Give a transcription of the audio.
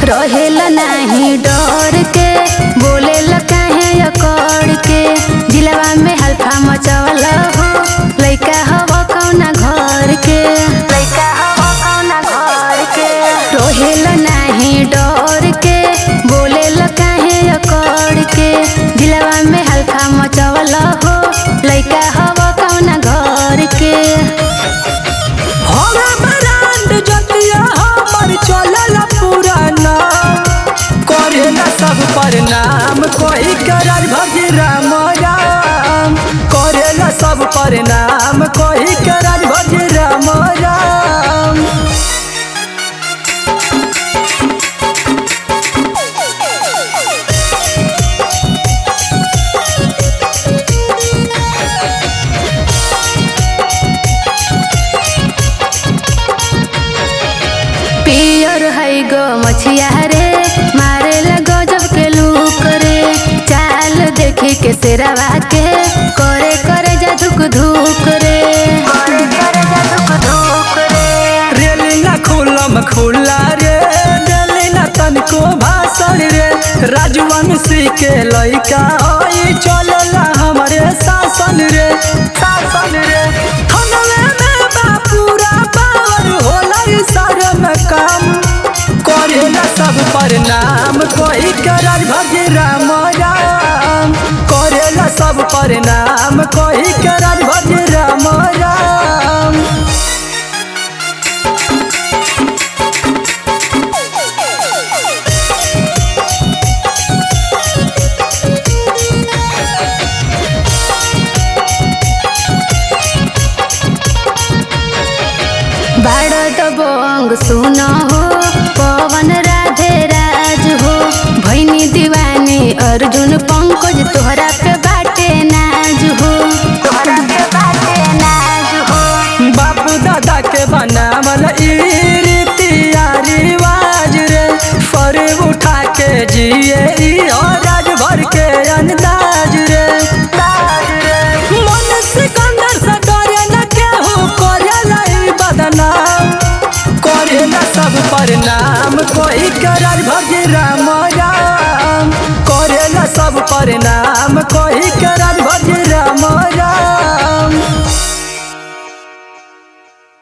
रहेला नाही डर के बोलेला काहे अकड़ के दिलवा में हल्फा मचवल हो लइका हव कौना घर के लइका हव कौना घर के रहेला नाही डर के बोलेला काहे अकड़ के दिलवा में हल्फा मचवल हो लइका हव कौना घर के हवा ब्रांड जतिया हमर चलल पुराना करेला सब प्रणाम कोई करल भजी राम राम करेला सब प्रणाम कोई करल भजी राम राम पियर है गो मछिया रे मारे लगो जब के लूक रे चाल देखी के सेरवा के करे करे जा धुक धुक रे करे करे जा धुक धुक रे रेलिना खुलम खुला रे रेलिना तनको भाषण रे राजवंशी के लइका होई चलला हमरे शासन रे शासन रे थनवे में बापूरा पावर होला ई शर्म काम करेला सब प्रणाम कोई करल भजे राम राम करेला सब प्रणाम कोई करल भजे राम राम बाड़ दबंग सुन हो पवन राधे राज हो भैनी दीवानी अर्जुन पंकज तोहरा पे बाटे नाज हो तोहरा पे बाटे नाज हो बापू दादा के बनावल ई रीतिया रिवाज रे फर उठा के जिए